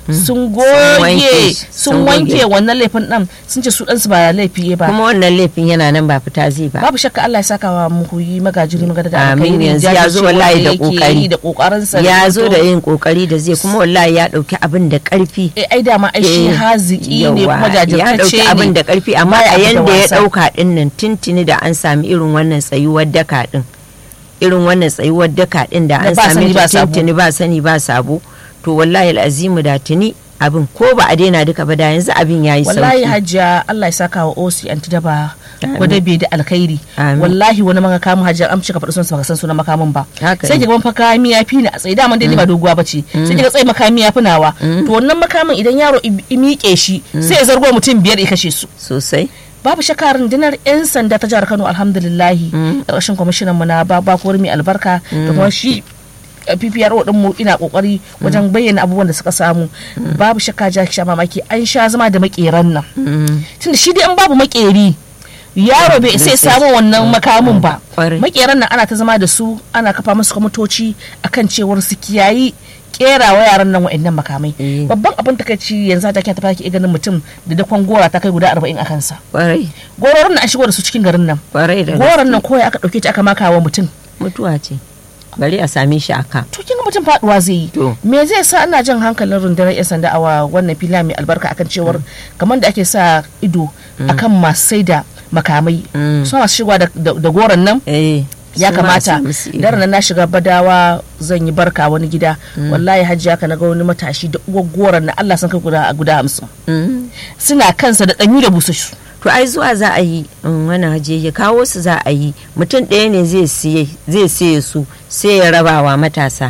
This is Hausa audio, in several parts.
sun wanke goge shi, sun sun wanke goge. wannan laifin ɗan sun ce su ɗansu ba laifi ba kuma wannan laifin yana nan ba fita zai ba babu shakka Allah ya saka wa muhuyi magajiri magana da Amin, alkhairi, yanzu ya zo wallahi da jajircewa yake kokari. yi da kokarin sa ya zo fito. da yin kokari da zai kuma wallahi ya dauki abin da karfi eh ai dama ai shi Eh, haziki ne yawa, kuma ya dauki jajirtacce abin ne da karfi amma Baya a abu da yanda ya wasa. dauka din nan tintini da an sami irin wannan tsayuwar daka din irin wannan tsayuwar daka din da Da an ba sami sani ba ta sabo. tintini ba sani ba sabo to wallahi al'azimu da tuni abin ko ba a daina duka ba da yanzu abin yayi wallahi sauki hajja Allah ya saka wa osi anti daba Amin. gwada bai da alkhairi Amin. wallahi wani maka kamun hajja an cika faɗi sunsa baka san sunan makamin ba Haka sai ne. kiga fa makami ya fi ni a tsaye daman dai ni ba doguwa bace sai kiga tsaye makami ya fi nawa to wannan makamin idan yaro i i miƙe shi sai ya zargo mutum biyar ya kashe su sosai babu shakka rundunar 'yan sanda ta jihar kano alhamdulillahi ƙarshen kwamishinan mu na babakowar mai albarka da kuma shi uh, PPRO din mu ina kokari wajen bayyana abubuwan da suka samu babu shakka ja sha mamaki an sha zama da makeran nan tunda shi dai an babu makeri yaro bai sai samu wannan makamin ba Kwarai. makeran nan ana ta zama da su ana kafa musu kwamitoci akan cewar su kiyayi kera wa yaran nan wa'annan makamai Eh. babban abin takaici yanzu ta ta faki ganin mutum da dakon gora ta kai guda 40 a kansa kwarai gororin nan an shigo da su cikin garin nan kwarai da goron nan kawai aka dauke ta aka maka wa mutum mutuwa ce bari a same shi aka to kin ga mutum faduwa zai yi To. me zai sa ana jan hankalin rundunar yan sanda a wa- wannan fila mai albarka akan cewar kamar da ake sa ido akan masu sai da makamai Mm. su masu shigowa da- da da goron nan eh ya su ma kamata su musu ido. daren nan na shiga badawa zan yi barka wani gida wallahi hajji haka na ga wani matashi da uwar goron na Allah san kai guda guda hamsin Mm. suna kansa da danyu da busassu to ai zuwa za a yi in wani haje ya kawo su za a yi mutum ɗaya ne zai siye zai siye su sai ya raba wa matasa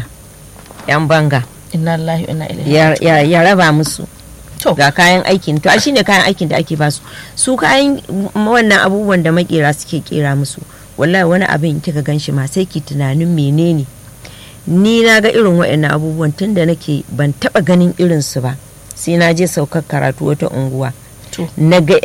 yan banga inna lillahi wa inna ilaihi ya, ya, ya raba musu to ga kayan aikin to a shine kayan aikin da ake basu su kayan m- wannan abubuwan da makera suke kera musu wallahi wani abin kika gan shi ma sai ki tunanin menene ni na ga irin waɗannan abubuwan tun da nake ban taɓa ganin irinsu ba sai na je saukar karatu wata unguwa to na ga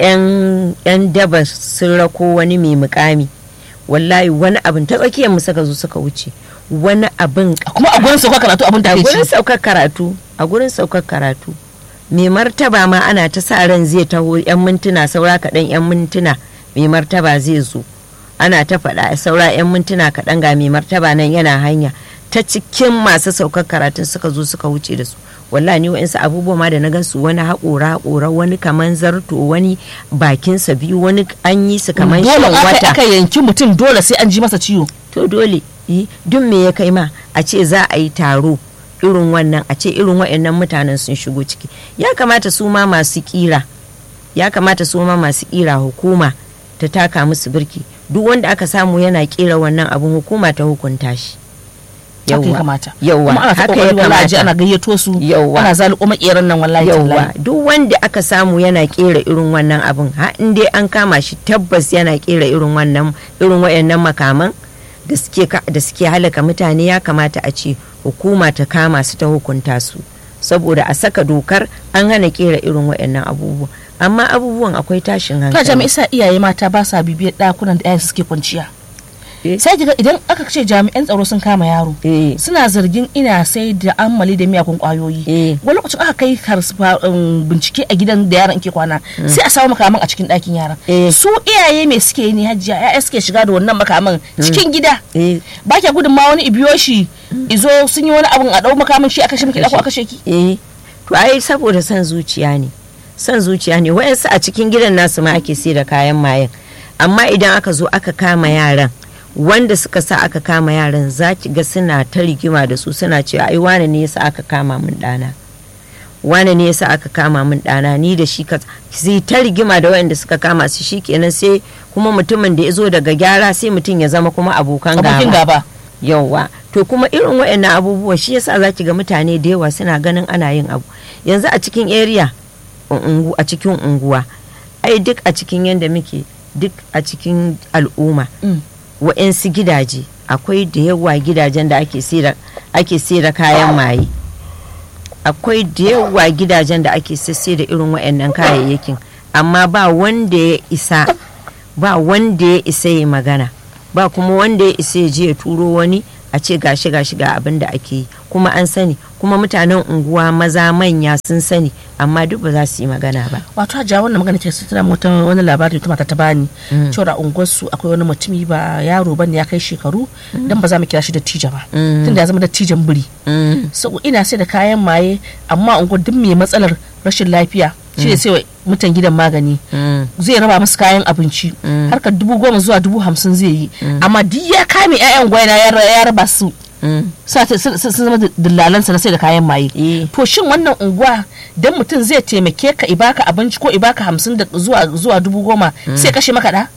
'yan daba sun rako wani mai mukami wallahi wani abin ta tsakiyar mu suka zo suka wuce wani abin kuma a gurin sauka karatu abin a gurin takeici saukar karatu a gurin saukar karatu mai martaba ma ana ta sa ran zai taho 'yan mintuna saura kaɗan 'yan mintuna mai martaba zai zo ana ta faɗa saura 'yan mintuna kaɗan ga mai martaba nan yana hanya ta cikin masu saukar karatun suka zo suka wuce da su wallahi ni wa'insu abubuwa ma da na gansu wani haƙora haƙora wani kaman zarto wani bakinsa biyu wani an yi su kaman dole shan aka wata aka yanki mutum dole sai an ji masa ciwo to dole yi duk me ya kai ma a ce za a yi taro irin wannan a ce irin waɗannan mutanen sun shigo ciki ya kamata su ma masu kira ya kamata su ma masu kira hukuma ta taka musu birki duk wanda aka samu yana kera wannan abun hukuma ta hukunta shi haka ya kamata yawwa kuma ana ta haka ya kokari wallahi ji kamata ana gayyato su Yawwa. ana zaluko makeran nan wallahi yauwa tallahi duk wanda aka samu yana kera irin wannan abun ha in dai an kama shi tabbas yana kera irin wannan irin wayannan makaman da suke ka- da suke halaka mutane ya kamata a ce hukuma ta kama su ta hukunta su saboda a saka dokar an hana kera irin wayannan abubuwa amma abubuwan akwai tashin ka hankali jami'a isa iyaye mata ba sa bibiyar dakunan da 'ya'yan suke kwanciya Eh. sai kiga idan aka ce jami'an tsaro sun kama yaro eh suna zargin ina sai da ammali da miyakun kwayoyi Eh. wani lokacin aka kai karsfa- um, bincike a gidan da yaron ke kwana sai a samu makaman a cikin ɗakin yaron Eh. su iyaye me suke yi ne hajjiya ya'ya suke shiga da wannan makaman cikin gida eh ba kya gudun ma wani ibiyo shi izo sun yi wani abun a ɗau makamin shi a kashe miki ɗako a kashe ki eh to ai saboda son zuciya ne son zuciya ne wayansu a cikin gidan nasu ma ake sai da kayan mayan amma idan aka zo aka kama yaran wanda suka sa aka kama yaran za ki ga suna ta rigima da su suna cewa ai wane ne yasa aka kama min ɗana wane ne yasa aka kama min ɗana ni da shi ka sai ta rigima da wayanda suka kama su shi kenan sai kuma mutumin da ya zo daga gyara sai mutum ya zama kuma abokan abokin gaba gaba yauwa to kuma irin waɗannan abubuwa shi yasa za ki ga mutane da yawa suna ganin ana yin abu yanzu a cikin area ungu a cikin unguwa ai duk a cikin yadda muke duk a cikin al'umma Mm. wa'yansu gidaje akwai da yawa gidajen da ake sera ake sera kayan maye akwai da yawa gidajen da ake sisse da irin waɗannan kayayyakin amma ba wanda ya isa ba wanda ya isa ya magana ba kuma wanda ya isa ya je ya turo wani a ce gashi gashi ga abin da ake yi kuma an sani kuma mutanen unguwa maza manya sun sani amma duk ba za su yi magana ba wato a wannan magana ke su tana wata wani labari ta mata ta bani cewa a unguwarsu akwai wani mutumi ba yaro bane ya kai shekaru dan ba za mu kira shi da tija ba tunda ya zama da tijan biri so ina sai da kayan maye amma unguwar duk mai matsalar rashin lafiya shi ne sai mutan gidan magani zai raba musu kayan abinci harkar dubu goma zuwa dubu hamsin zai yi amma duk ya kame 'ya'yan gwaina ya raba su sun zama dillalansa na sai da kayan maye to shin wannan unguwa dan mutum zai taimake ka ibaka abinci ko ibaka hamsin da zuwa zuwa dubu goma sai kashe maka da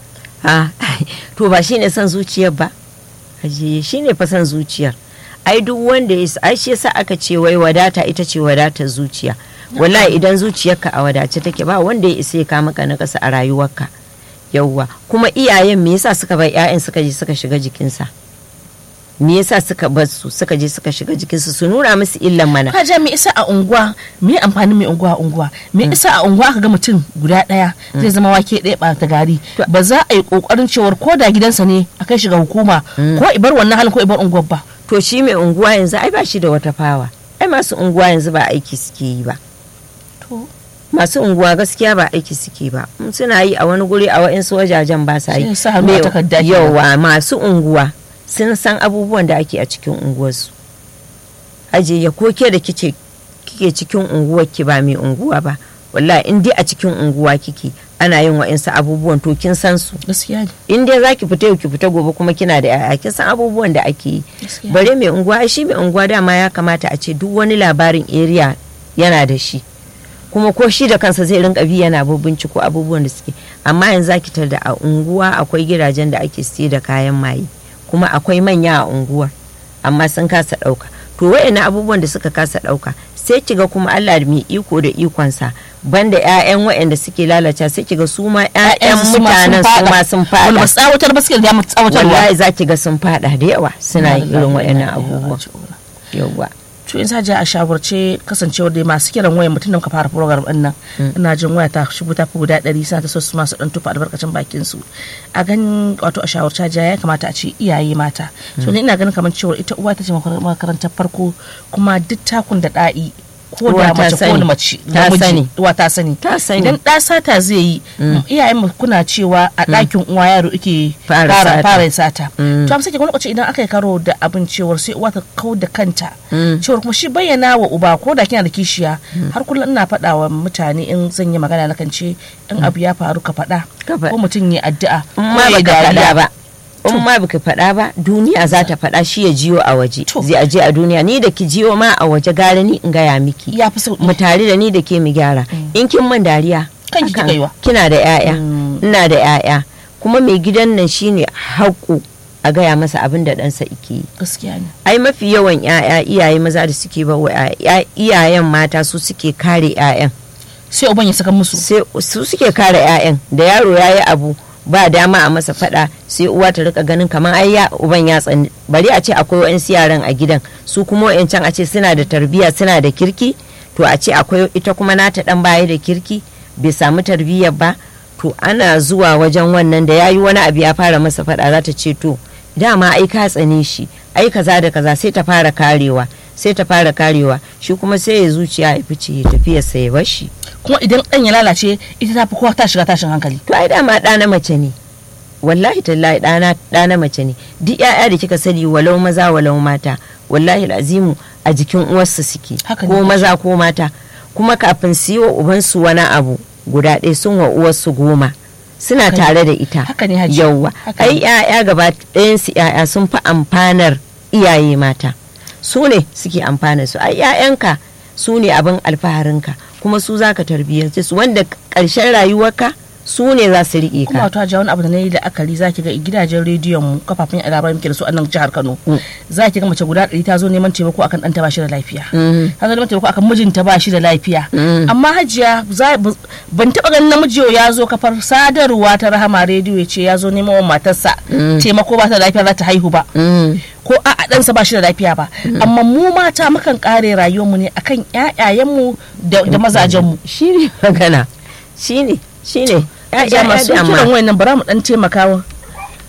to ba shine son zuciyar ba ajiye shine fa son zuciyar ai duk wanda ya ai shi yasa aka ce wai wadata ita ce wadatar zuciya wallahi idan zuciyarka a wadace take ba wanda ya isa ya kama ka na kasa a rayuwarka yauwa kuma iyayen me yasa suka bar 'ya'yan suka je suka shiga jikinsa me yasa suka bar su suka je suka shiga jikinsu su nuna musu illan mana ka ja me isa a unguwa me amfanin mai unguwa a unguwa me isa a unguwa ka ga mutum guda daya zai zama wake daya ba ta gari ba za a yi kokarin cewar ko da gidansa ne a kai shiga hukuma ko ibar wannan halin ko ibar unguwar ba to shi mai unguwa yanzu ai ba shi da wata fawa ai masu unguwa yanzu ba aiki suke yi ba masu unguwa gaskiya ba aiki suke ba suna yi a wani guri a wa'insu wajajen ba sa yi yawa masu unguwa sun san abubuwan da ake a cikin unguwarsu aje ya koke da kice kike cikin unguwar ki ba mai unguwa ba wallahi in dai a cikin unguwa kike ana yin wa'insu abubuwan to kin san su gaskiya in dai zaki fita yau ki fita gobe kuma kina da yaya kin san abubuwan da ake yi bare mai unguwa shi mai unguwa dama ya kamata a ce duk wani labarin area yana da shi kuma ko shi da kansa zai rinka bi yana binciko abubuwan da suke amma yanzu zaki tar da a unguwa akwai gidajen da ake siye da kayan maye kuma akwai manya a unguwar amma sun kasa ɗauka to wayannan abubuwan da suka kasa ɗauka sai kiga kuma Allah mai iko da ikonsa banda ƴaƴan wayanda suke lalata sai kiga su ma ƴaƴan mutanen su ma sun fada wani tsawatar ba suke da mu tsawatar wallahi za ki ga sun fada da yawa suna yin irin wayannan abubuwa yawa to in saje a shawarce kasancewar dai masu kiran waya mutum da muka fara program din nan ina jin waya ta shigo ta fi guda ɗari suna ta so su masu dan tufa albarkacin bakin su a ganin wato a shawarce ja ya kamata a ce iyaye mata so ni ina ganin kamar cewa ita uwa ta ce makarantar farko kuma duk takun da da'i ko da mace ko mace ta sani uwa ta sani ta sani idan ɗa sata zai yi iyayen mu kuna cewa a ɗakin uwa yaro yake Fara fara sata. fara sata to amma sai wani lokaci idan aka yi karo da abin cewar sai uwa ta kau da kanta cewar kuma shi bayyana wa uba ko da kina da kishiya har kullum ina faɗa wa mutane in zan yi magana na kan ce in abu ya faru ka faɗa Ka faɗa. ko mutum ya addu'a in ko ma ya baka faɗa dariya. ba in ma baka faɗa ba duniya za ta faɗa shi ya jiyo a waje To. zai aje a duniya ni da ki jiyo ma a waje gara ni in gaya miki ya fi sauki mu tare da ni da ke mu gyara in kin man dariya Kanki haka, kika yi wa. kina da 'ya'ya Mm. ina da 'ya'ya kuma mai gidan nan shine haƙu a gaya masa abin da ɗansa ike yi gaskiya ne ai mafi yawan 'ya'ya iyaye maza da suke ba wa 'ya'ya- iyayen mata su suke kare 'ya'yan sai uban ya saka musu sai su suke kare 'ya'yan da yaro ya yi abu ba dama a masa fada sai uwa ta rika ganin kamar ai ya uban ya tsani bari a ce akwai wa'yansu yaran a gidan su kuma wa'yancan a ce suna da tarbiyya suna da kirki to a ce akwai ita kuma nata dan baya da kirki bai samu tarbiyyar ba to ana zuwa wajen wannan da yayi wani abu ya fara masa fada za ta ce to dama ai ka tsane shi ai kaza da kaza sai ta fara karewa sai ta fara karewa shi kuma sai ya zuciya ya fice ya tafiyarsa ya bar shi kuma idan ɗan ya lalace ita ta fi kowa ta shiga tashin hankali to ai dama ɗa na mace ne wallahi tallahi ɗana ɗa na mace ne duk ƴaƴa da kika sani walau maza walau mata wallahi azimu a jikin uwarsu suke Haka ne, ko Hajiya. maza ko mata kuma kafin su yi wa ubansu wani abu guda ɗaya sun wa uwarsu goma suna Haka ne. tare da ita Haka ne, Hajiya. yauwa Haka ne. ai ƴaƴa gaba ɗayansu ƴaƴa sun fi amfanar iyaye mata su ne suke amfana su ai ƴaƴanka su ne abin alfaharinka kuma su zaka tarbiyyance su wanda ƙarshen rayuwarka su ne za su riƙe kuma ka wato hajiya wani abu da na yi la'akari za ki ga gidajen rediyon mu kafafen yada labarai muke da su a nan jihar Kano za ki ga mace guda ɗari ta zo neman taimako akan ɗanta ba shi da lafiya ta zo neman taimako akan mijinta ba shi da lafiya amma hajiya za- bu- ban taɓa ganin namiji yau ya zo kafar sadarwa ta rahama rediyo ya ce ya zo neman wa matarsa taimako ba ta da lafiya za ta haihu ba Mm. ko a a ɗansa ba shi da lafiya ba amma mu mata mukan kare rayuwarmu ne akan ƴaƴayenmu da da mazajenmu shi ne magana shi ne shi ne Hajiya masu kiran wayan nan bara mu dan taimaka wa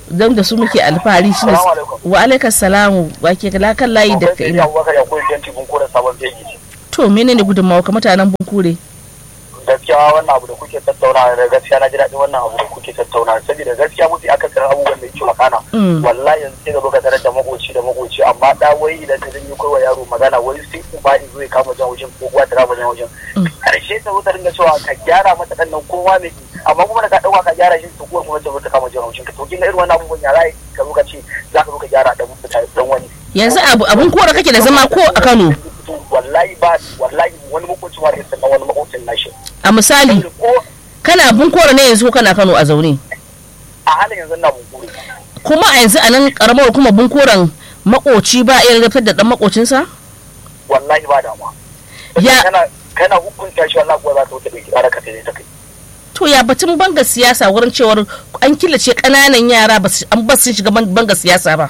don da su muke alfahari shi ne Assalamu alaikum. wa alaikas salamu wa ke kala kan layi da ka ina Abubakar ya koyi janti kun kora sabon fegi. to menene gudunmawa ka mutanen bunkure Gaskiya wannan abu da kuke tattauna da gaskiya na ji daɗin wannan abu da kuke tattauna saboda gaskiya mafi akasarin abubuwan da yake makana. Mm. Wallahi yanzu sai ga zo ka tarar da makoci da makoci amma da wai idan ka zanyi kai wa yaro magana wai sai uba in zo ya kama jan wajen ko uwa ta kama jan wajen. Karshe ta zo ta dinga cewa ka gyara mata ɗan nan kowa mai amma kuma da ka ɗauka ka gyara shi to kuwa kuma ta zo ta kama jan wajen ka to kin ga irin wannan abubuwan ya za ka zo ka ce za ka zo ka gyara ɗan mutane ɗan wani. yanzu abu abun kora kake da zama ko a Kano wallahi ba wallahi wani makocin wa da sannan wani makocin nashi a misali ko kana abun kora ne yanzu ko kana Kano a zaune a halin yanzu na bunkuri kuma a yanzu a nan karamar kuma bunkoran makoci ba iya rafar da dan makocinsa wallahi ba damuwa Ya- kana kana hukunta shi wallahi kuwa za ta wuce bai kira ka sai ta kai to ya batun banga siyasa wurin cewar an killace kananan yara ba su- an ba su shiga ban- banga siyasa ba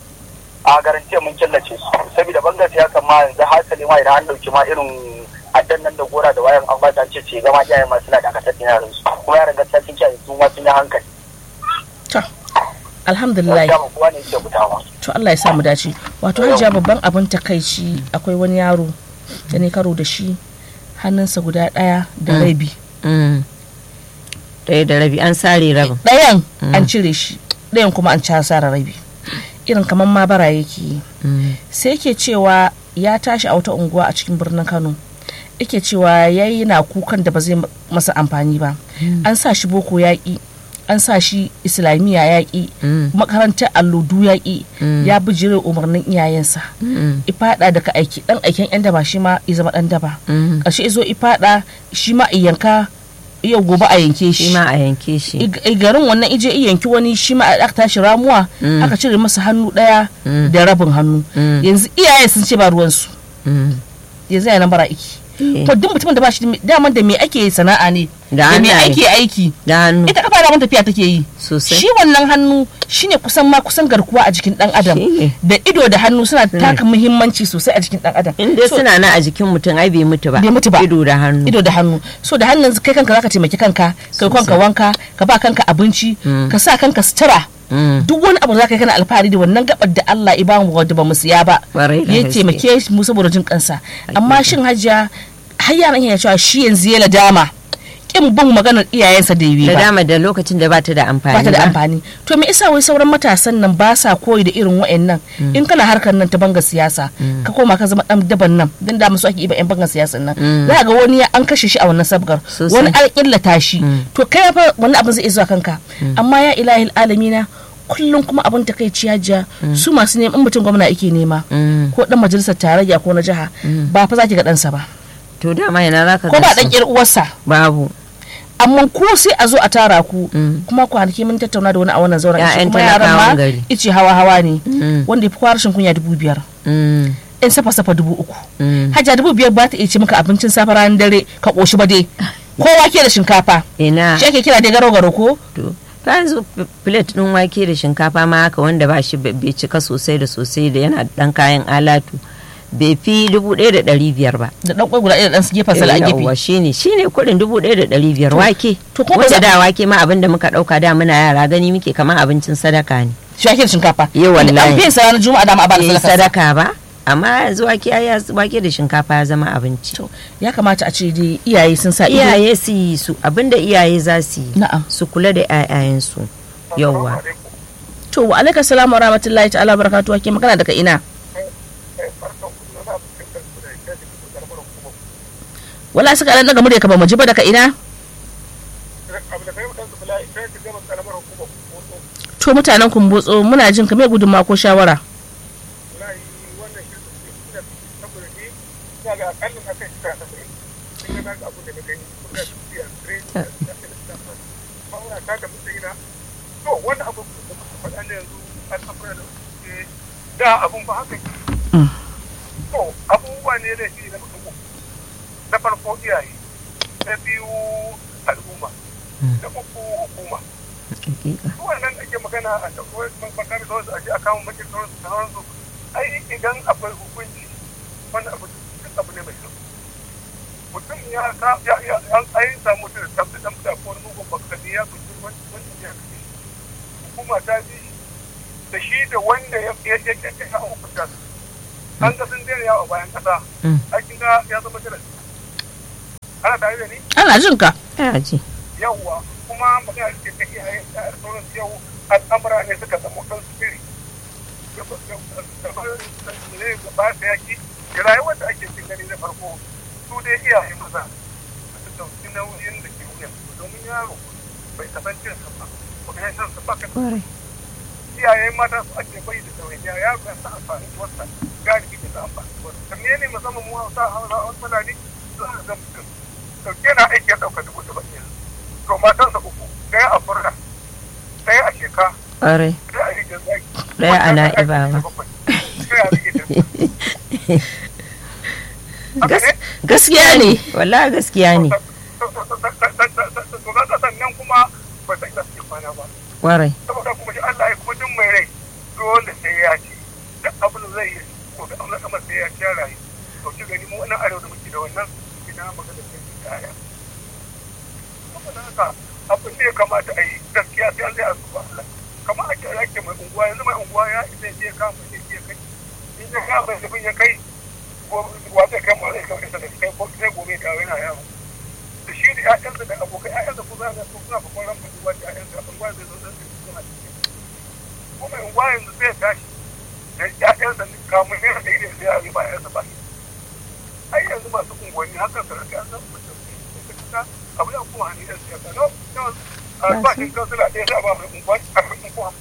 a garantiya mun killace su saboda bangar siyasa ma yanzu hasali ma idan an dauki ma irin addan nan da gora da wayan an ba ta ce ce gama iyayen ma suna dakatar da yaran su kuma yaran gaskiya sun kiyaye su ma sun yi hankali to alhamdulillah gaskiya ba kowa ne yake fitawa to Allah ya sa mu dace wato hajiya babban abin takaici akwai wani yaro da ne karo da shi hannunsa guda ɗaya da rabi Mm. ɗaya da rabi an sare rabin ɗayan an cire shi ɗayan kuma an casara rabi irin kamar ma bara yake yi Mm. sai yake cewa ya tashi a wata unguwa a cikin birnin kano yake cewa ya yi na kukan da ba zai masa amfani ba an sa shi boko yaƙi an sa shi islamiyya yaƙi Mm. makarantar alludu yaƙi ya bijire umarnin iyayensa Mm. ifada daga aiki dan aiken yan daba shi ma ya zama dan daba Mm. ƙarshe izo ifada shi ma iyanka yau gobe a yanke shi shi ma a yanke shi I- i garin wannan ije iyanki wani shi ma aka tashi ramuwa Mm. aka cire masa hannu daya Mm. da rabin hannu Mm. yanzu iyaye sun ce ba ruwansu Mm. yanzu yana bara iki Eh. to duk mutumin da ba shi da- daman da me ake sana'a ne Da me hannaye. ake aiki da hannu ita kafa da tafiya take yi sosai shi wannan hannu shine kusan ma kusan garkuwa a jikin dan adam Shine. da ido da hannu suna taka muhimmanci sosai a jikin dan adam in dai So, suna nan a jikin mutum ai bai mutu ba Bai mutu ba. ido da hannu ido da hannu so da hannun kai kanka zaka taimaki kanka kai kanka wanka ka ba kanka abinci ka sa kanka sutura Mm. duk wani abu da zaka yi kana alfahari da wannan gabar da Allah ya bamu wadda ba mu siya ba Ƙwarai da ya gaske. taimake mu saboda jin kansa amma shin hajiya har yaran ya cewa shi yanzu ya ladama kin bin maganar iyayensa da yi da ba dama da lokacin da bata da amfani ba ta da amfani to me isa wai sauran matasan nan ba sa koyi da irin wa'annan in kana harkar nan ta banga siyasa ka koma ka zama dan daban nan dan da musu ake iba yan banga siyasan nan za ga wani ya- an kashe shi a wannan sabgar Sosai. wani an illata shi to kai fa wani abin zai iya zuwa kanka amma ya ilahil alamina kullum kuma abin takaici hajiya su masu neman in mutum gwamna ake nema Mm. ko dan majalisar tarayya ko na jiha ba fa za ki ga ɗansa ba to dama yana zaka ko ba gansu. dan ƴar uwarsa babu amma ko sai a zo a tara ku kuma kwanaki mun tattauna da wani a wannan zauren Ya'yan ice kuma yaran talakawan ma gari. ice hawa hawa ne Mm. wanda ya fi kwa rashin kunya dubu biyar Mm. in safa safa dubu uku Mm. hajja dubu biyar ba ta iya ci maka abincin safe ranar dare ka koshi ba dai kowa ke da shinkafa ina shi ake kira dai garo garo ko to ka yanzu f- plate din wake da shinkafa ma haka wanda ba shi bai bai cika sosai da sosai da yana da dan kayan alatu bai fi dubu ɗaya da ɗari biyar ba da dan kwai guda ɗaya da dan su gefen sala a yawwa gefe shine shine kuɗin dubu ɗaya da ɗari biyar wake to kuma wanda za- da wake ma abin da muka ɗauka da muna yara gani muke kamar abincin sadaka ne shi ake da shinkafa Eh, wallahi. an fiye sa ranar juma'a da ma a ba da Yayi sadaka sadaka ba amma yanzu wake ya wake da shinkafa ya zama abinci To, ya kamata a ce dai iyaye sun sa ido iyaye su yi su abinda iyaye za su yi na'am su kula da 'ya'yayensu yawwa to wa alaikum salam wa rahmatullahi ta'ala wa barakatuhu ke magana daga ina wala suka dan daga murya ka ba mu ji ba daga ina to mutanen kumbotso muna jin ka me gudunma ko shawara da abun ba haka Mm. to abubuwa ne da shi na mutum uku. na farko iyaye na biyu al'umma na uku hukuma Hakika. su wannan ake magana a takwai makami da wasu aje a kawo makin sauransu da sauransu ai idan akwai hukunci wani abu duk abu ne mai kyau mutum ya ka ya ya an ayin samu mutum da tabbata dan da ko wani mugun bakani ya kuci wani wani ya kuci hukuma ta bi da shi da wanda ya ya ya ya ya hukunta su an ga sun daina yawo bayan kasa Mm. aikin ga ya zama jiran ana tare da ni ana jin ka Ina ji. yawwa kuma magana ce ta iyaye da sauran yau al'amura ne suka zama ɗan sirri ne gaba da yaki da rayuwar da ake cin gani na farko su dai iyaye maza su ɗauki nauyin da ke wuyan domin yaro bai kasance sa ba ba ka san sa ba ka Kwarai. iyaye mata su ake bai da ɗawainiya yaro ya sa amfani da wasa galibi da sa amfani da wasa kan ne musamman mu hausa hausa wasu fulani za a ga mutum dauke na aiki ya ɗauka dubu saba'in to matansa uku ɗaya a furna ɗaya a sheka Kwarai. ɗaya a rijiyar zaki Ɗaya a na'ibawa. ɗaya a rijiyar haka ne gaskiya ne Wallahi gaskiya ne. to ga sannan kuma ba ta isa suke kwana ba Kwarai. saboda kuma shi Allah ya kuma jin mai rai dole sai ya ci da abin da zai yi ko da abin da kamar sai ya ci ya rayu to ki gani mu wannan arewa da muke da wannan ina magana sai ki kaya saboda haka abin da ya kamata a yi gaskiya sai an zai a zuba Allah kamar ake ake mai unguwa yanzu mai unguwa ya isa ya je kama ya je kai in ya kama ya bin ya kai wa zai kai ma zai kai isa da kai ko sai gobe ta yana yawo da shi da ƴaƴansa da abokai ƴaƴansa ko za ga su suna babban ran unguwa da ƴaƴansa unguwa zai zo dan su suna cikin ko mai unguwa yanzu zai tashi da ƴaƴansa kamun ne da irin sai ya yi ba ƴaƴansa ba ai yanzu masu unguwanni hakan su rage an san mutum da abu da kuma hannun yan siyasa no no ba shi kansila ɗaya za a ba mai unguwa a mai unguwa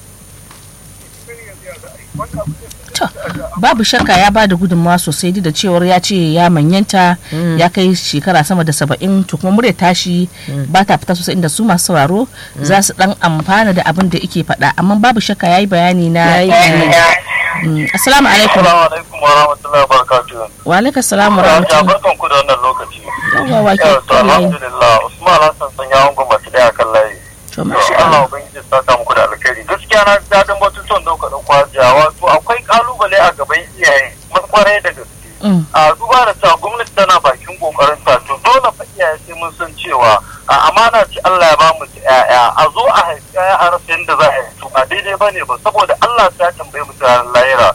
To, babu shakka ya ba da gudunmawa sosai duk da cewar ya ce ya manyanta ya kai shekara sama da saba'in to kuma murya tashi ba ta fita sosai inda su masu sauraro za su dan amfana da abin da yake faɗa amma babu shakka ya yi bayani na Yayi ilimi. Mm, assalamu alaikum Assalamu alaikum wa rahmatullahi wa barakatuhu. wa alaikum assalam wa Ya rahmatullahi barkan ku da wannan lokaci. yawwa wa ke Yau to kan layi alhamdulillah Usman Hassan sun yawon gwamnati daya kan layi. to To masha Allah Allah ubangiji ya saka muku da alkhairi. Gaskiya na ji daɗin batutuwan da kuka ɗauko hajiya wato akwai kalubale a gaban iyaye kwarai da gaske. Mm, a duba da cewa gwamnati tana bakin kokarin ta to dole fa iyaye sai mun san cewa a amana ce Allah ya ba mu ta yaya a zo a haifi yaya a rasa yadda za a yi to a daidai bane ba saboda Allah sai ya tambaye mu ta lahira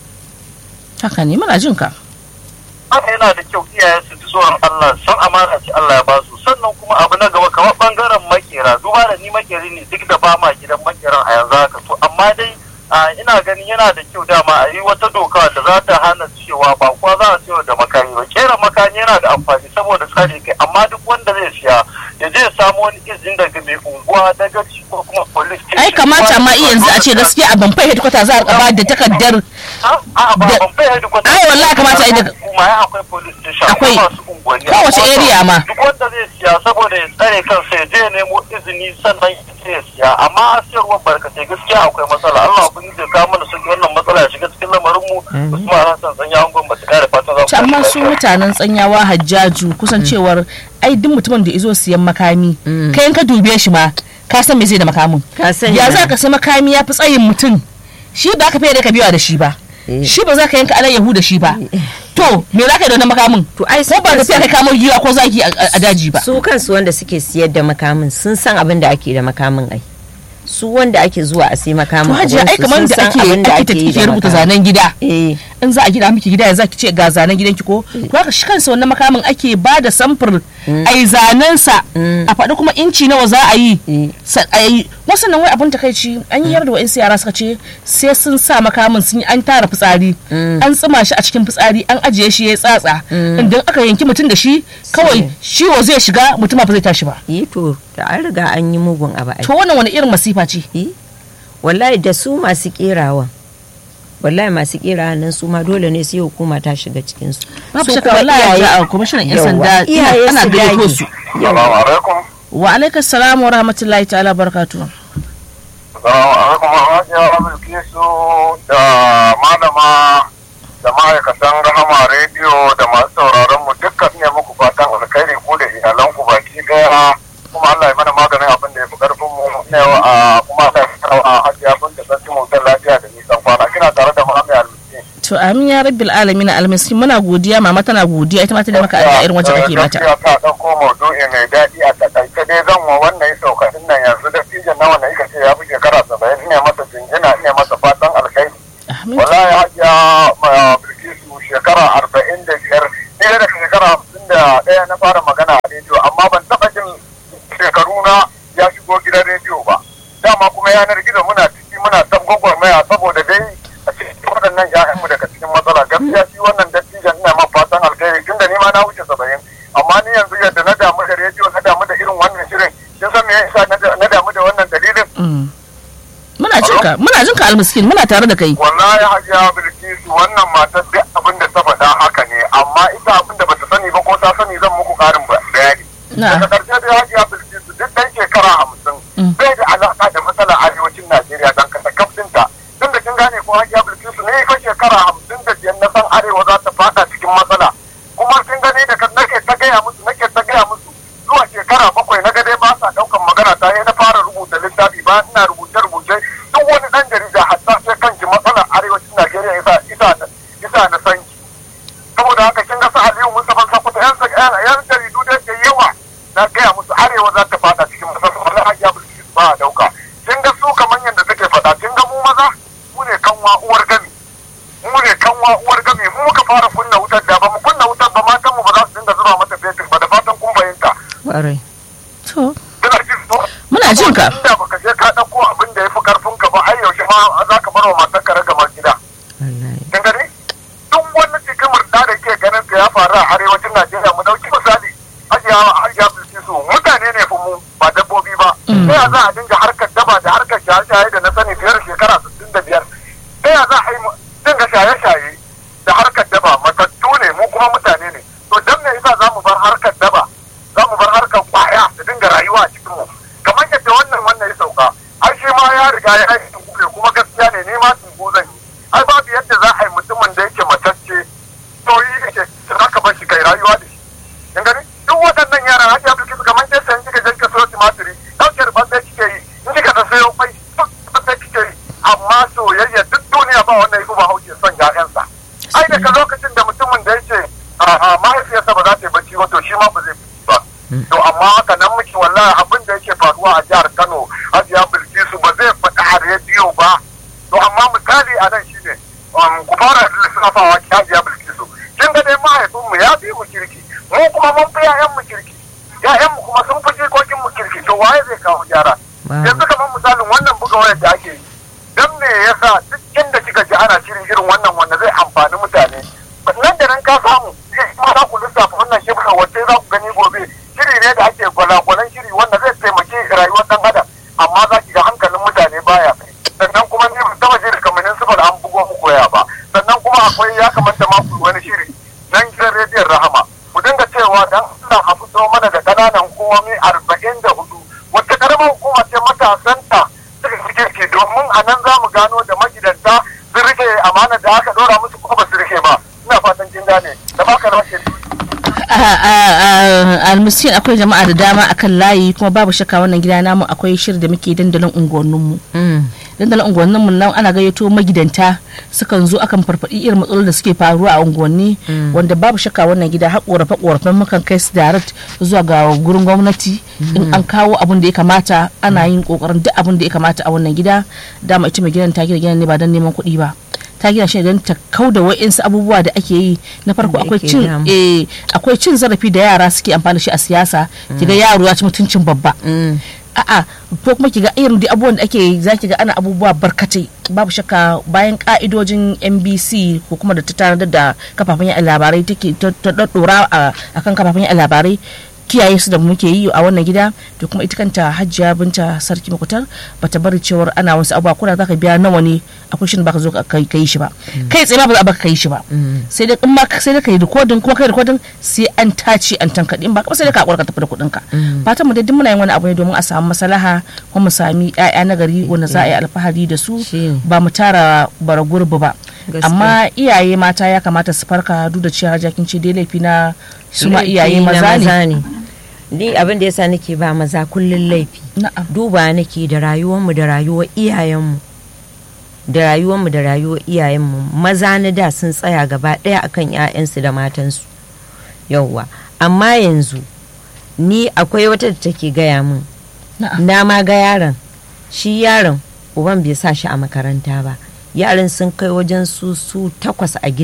haka ne muna jin ka haka yana da kyau iyaye su ji tsoron Allah san amana ce Allah ya ba su sannan kuma abu na gaba kamar bangaren makera duba da ni makeri ne duk da ba ma gidan makeran a yanzu haka to amma dai a, ina ganin yana da kyau dama a yi wata doka da za ta hana cewa ba kuwa za a siyo da makami ba kera makami yana da amfani saboda tsare kai amma duk wanda zai siya ya je ya samu wani izini daga mai unguwa daga ko kuma police station. ai kamata ma iya yanzu a ce gaskiya a ban fahimta kwata za a ba da takardar A'a ba da- ban fahimta duk wata. Ai, wallahi kamata a yi daga- Kuma ya akwai police station. Akwai. masu unguwanni. Kowace Akwai area ma. Duk wanda zai siya saboda ya tsare kansa ya je ya nemo izini sannan ya ce ya siya. Amma a siyarwar barkatai gaskiya akwai matsala. Allah kun ji ka mana sun wannan matsala ya shiga cikin lamarin mu. Usman Hassan sanya hangon ba ta kare fatan za ku to amma tashi su lafiya. mutanen tsanyawa hajjaju kusan cewar ai duk mutumin da izo siyan makami kai in ka dube shi ma ka san me zai da makamin Ka sani ya na. za ka sai makami ya fi tsayin mutum shi ba ka fiye da ka biya da shi ba Eh. shi ba za ka yanka alayyahu da shi ba to me za ka yi da wannan makamin To ai ko ba ka fiye kai kamo giwa ko zaki a a daji ba su kansu wanda suke siyar da makamin sun san abin da ake da makamin ai su wanda ake zuwa a sai makamin to hajiya ai a kamar gurinsu da sun ake san abin da ake yi da take rubuta makamin. zanen gida eh in za a gida miki gida ya zaki ce ga zanen gidanki ko to haka shi kansa wannan makamin ake ba da samfur ai zanen sa a faɗi kuma inci nawa za a yi Mm. sa- a yi wasu nan wai abin takaici an yi yarda wa'insu yara suka ce sai sun sa makamin sun yi an tara fitsari an tsima shi a cikin fitsari an ajiye shi ya tsatsa idan aka yanki mutum da shi kawai ciwo zai shiga mutum ba zai tashi ba yi to da an riga an yi mugun abu ai to wannan wani irin masifa ce Eh, wallahi da su masu kerawa wallahi masu kerawa nan su ma dole ne sai hukuma ta shiga cikin su babu Su shakka kuma wallahi iyaye- a kwamishinan yan Yawwa, sanda iyaye ana su gayyato dage. su Yawwa. alaikum. wa alaikas salam wa rahmatullahi ta'ala barakatuh Salamu alaikum Hajiya Bilkisu da malama da ma'aikatan Rahama rediyo da masu sauraron mu dukkan ne muku fatan alkhairi ku da iyalanku baki daya kuma Allah ya mana maganin abin da ya fi karfin mu ne a kuma Allah ya kawo a Hajiya bin da sarki mu lafiya da nisan kwana kina tare da Muhammad Almisi. to amin ya rabbil alamin almasi muna godiya mama tana godiya ita ma tana maka addu'a irin wacce kake mata Gaskiya ka ɗauko maudu'i mai daɗi a takaice dai zan wa wannan ya sauka din nan yanzu da fijan na wannan ika ce ya fi shekara saba'in ne da ɗaya na fara magana a rediyo amma ban taɓa jin shekaru na ya shigo gidan rediyo ba dama kuma yanar gizo muna ciki muna son gwagwarmaya saboda dai a cikin waɗannan ƴaƴanmu daga cikin matsala gaskiya shi wannan dattijan ina ma fatan alkhairi tunda ni ma na wuce saba'in amma ni yanzu yadda na damu da rediyo na damu da irin wannan shirin kin san me yasa na damu da wannan dalilin muna jin ka muna jin ka almiskin muna tare da kai wallahi hajiya bilkisu wannan matar duk abin da ta faɗa haka ne amma ita abin da bata sani ba ko ta sani zan muku ƙarin bayani daga ƙarshe dai hajiya bilkisu duk ɗan shekara hamsin bai da alaƙa da matsalar arewacin najeriya don kasa kaftinta tun da kin gane ko hajiya bilkisu ne fa shekara hamsin da biyar na san arewa za ta faɗa cikin matsala kuma kin gani da nake ta gaya musu nake ta gaya musu zuwa shekara bakwai na ga dai ba sa ɗaukan magana ta na fara rubuta littafi ba ina rubuce-rubuce duk wani ɗan jarida hatta sai kanki matsalar arewacin Najeriya isa isa isa na sanki saboda haka kin ga su Aliyu Mustafa Sakuta yan yan jaridu da ke yawa na gaya musu arewa za ta fada cikin masar wala hajiya Bilkis ba a dauka kin ga su kamar yadda take faɗa kin ga mu maza mu ne kanwa uwar gami mu ne kanwa uwar gami mu muka fara kunna wutar da ba mu kunna wutar ba matan mu ba za su dinga zuba mata fetur ba da fatan kun fahimta to kina jin so muna jin ka inda baka je ka dauko abin da yafi karfin ka ba ai yaushe ma za ka bar wa matar ka ragamar gida kin gani duk wani cikin murda da ke ganin ka ya faru a arewacin Najeriya mu dauki misali hajiya hajiya bilkisu mutane ne fa mu ba dabbobi ba sai ya za a dinga harkar daba da harkar shaye-shaye da na sani fiye da shekara 65 sai ya za a yi dinga shaye-shaye da harkar daba matattu ne mu kuma mutane ne to dan me yasa za mu bar harkar daba za mu bar harkar kwaya da dinga rayuwa a cikin mu kamar yadda wannan wannan ya sauka ai shi ma ya riga ya aiki ne kuma gaskiya ne ne ma tungo zan yi ai babu yadda za a yi mutumin da yake matacce to yi yake za ka bar shi kai rayuwa da shi kin gani duk waɗannan yaran hajji abu kisa kamar yadda sai kika je kika sayo tumatiri ɗauke da ɓanɗai kike yi in kika ta sayo kwai ɓanɗai kike yi amma soyayya duk duniya ba wannan ya ba hauke son ƴaƴansa ai daga lokacin da mutumin da yake mahaifiyarsa ba za ta yi bacci ba to shi ma ba zai bacci ba to amma haka nan muke wallahi abin da yake faruwa a jihar Kano Hajiya Bilkisu ba zai faɗa a rediyo ba to amma misali a nan shine ku fara lissafawa ki Hajiya Bilkisu kin ga dai mahaifin mu ya fi mu kirki mu kuma mun fi ƴaƴan mu kirki ƴaƴan mu kuma sun fi jikokin mu kirki to waye zai kawo gyara yanzu kamar misalin wannan buga wayar da ake yi dan me yasa duk inda kika ji ana shirin irin wannan wanda zai amfani mutane nan da nan ka samu kuma za ku lissafa wannan shibka wacce za ku gani gobe shiri ne da ake gwalagwalan shiri wanda zai taimaki rayuwar dan adam amma za ki ga hankalin mutane baya kai sannan kuma ni ban taba jin kamannin su da an bugo muku waya ba sannan kuma akwai ya kamata ma ku wani shiri nan gidan rediyon rahama ku dinga cewa dan Allah a fito mana da kananan hukumomi arba'in da hudu wacce karamar hukuma ce matasanta suka fi kirki domin a nan za mu gano da magidanta sun rike amana da aka dora musu kuma ba su rike ba ina fatan kin gane da baka rashin almiskin akwai jama'a da dama akan layi kuma babu shakka wannan gida namu akwai shiri da muke dandalin unguwanninmu dandalin unguwanninmu nan ana gayyato magidanta sukan zo akan farfaɗi irin matsalolin da suke faruwa a unguwanni wanda babu shakka wannan gida har korafe korafen mukan kai su direct zuwa ga gurin gwamnati in an kawo abin da ya kamata ana yin kokarin duk abin da ya kamata a wannan gida dama ita mai gidan ta gina gidan ne ba don neman kuɗi ba ta gina shi don ta kau da wa'insu abubuwa da ake yi na farko akwai cin akwai cin zarafi da yara suke amfani shi a siyasa kiga yaro ya ci mutuncin babba a'a ko kuma kiga irin da abubuwan da ake za ki ga ana abubuwa barkatai babu shakka bayan ka'idojin NBC ko kuma da ta tanadar da kafafen yaɗa labarai take ta dora a kan kafafen yaɗa labarai kiyaye su da muke yi a wannan gida da kuma ita kanta hajjiya binta sarki makutar bata bari cewar ana wasu abubuwa kuna zaka biya nawa ne akwai shi baka zo ka yi shi ba kai tsaye ba za baka kai shi ba sai dai in ma sai dai kai rikodin kuma kai rikodin sai an tace an tankaɗe in ba kuma sai dai ka ka tafi da kuɗin ka fatan mu dai duk muna yin wani abu ne domin a samu maslaha kuma mu sami ƴaƴa na gari wanda za a yi alfahari da su ba mu tara bara gurbi ba amma iyaye mata ya kamata su farka duk da cewa jakin ce dai laifi na su ma iyaye maza ne ni abin da yasa nake ba maza kullun laifi duba nake da rayuwarmu da rayuwar iyayenmu da rayuwarmu da rayuwar iyayenmu maza na da sun tsaya gaba ɗaya akan 'ya'yansu da matansu yauwa amma yanzu ni akwai wata da take gaya min na ma ga yaron shi yaron uban bai sa shi a makaranta ba yaran sun kai wajen su su takwas a gidan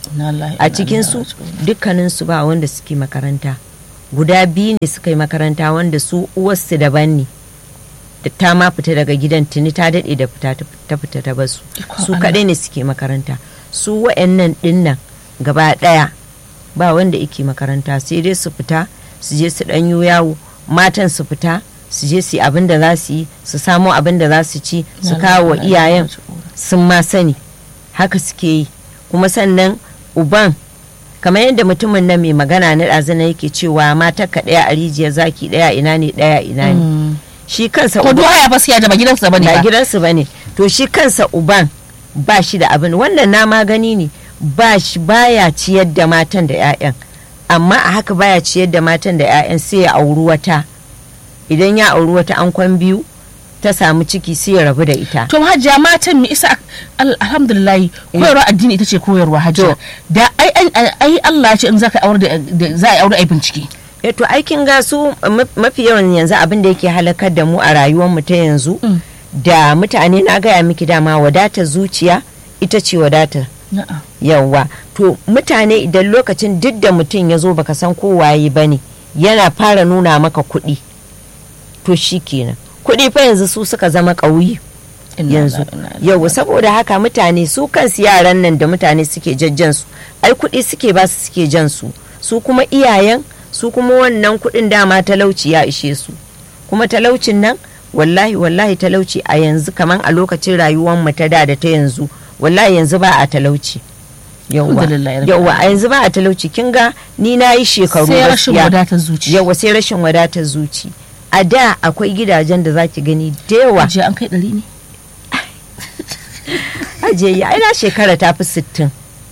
Na lillahi wa a inna cikin ilaihi su raji'un. dukkanin su ba wanda suke makaranta guda biyu ne suka yi makaranta wanda su uwarsu daban ne da ta ma fita daga gidan tuni ta daɗe da fita ta fita ta basu Ikon su Allah. kaɗai ne suke makaranta su wa'annan ɗinnan gaba ɗaya ba wanda yake makaranta sai dai su fita su je su ɗanyo yawo matan su fita su je su yi abin da za su yi su samo abin da za su ci su Na kawo wa lillahi wa inna iyayen ilaihi raji'un. sun ma sani haka suke yi kuma sannan uban kamar yadda mutumin nan mai magana na ɗazana yake cewa matarka ɗaya a rijiyar zaki ɗaya ina ne ɗaya ina ne Mm. shi kansa ko uban duwa ya basu ya da ba gidansa bane ba ba gidansu ba ne to shi kansa uban ba shi da abin wannan na magani ne ba shi baya ciyar da matan da 'ya'yan amma a haka baya ciyar da matan da 'ya'yan sai ya auri wata idan ya auri wata ankwan biyu ta samu ciki sai ya rabu da ita to hajiya matan mi isa al- alhamdulillah koyarwa addini ita ce koyarwa hajiya To. da ai ai- ai Allah ya ce in zaka aure da da- za a yi aure ai bincike e to aikin gasu ma- mafi yawan yanzu abin da yake halakar da mu a rayuwar mu ta yanzu Mm. da mutane na gaya miki dama wadatar zuciya ita ce wadatar Na'am. yawwa to mutane idan lokacin duk da mutum ya zo baka san ko waye ba ne yana fara nuna maka kuɗi to shi kenan kuɗi fa yanzu su suka zama ƙauyi Inna yanzu lillahi wa inna ilaihi yau saboda haka mutane su kansu yaran nan da mutane suke jajjan su ai kuɗi suke ba su suke jan su su kuma iyayen su kuma wannan kuɗin dama talauci ya ishe su kuma talaucin nan wallahi wallahi talauci a yanzu kaman a lokacin rayuwar mu ta da da ta yanzu wallahi yanzu ba a talauci yauwa Alhamdulillah, rabbil yauwa a yanzu ba a talauci kin ga ni na yi shekaru sai rashin gaskiya. wadatar zuci yauwa sai rashin wadatar zuci a da akwai gidajen da zaki gani da yawa hajiya an kai ɗari ne ajiye ai na shekara ta fi sittin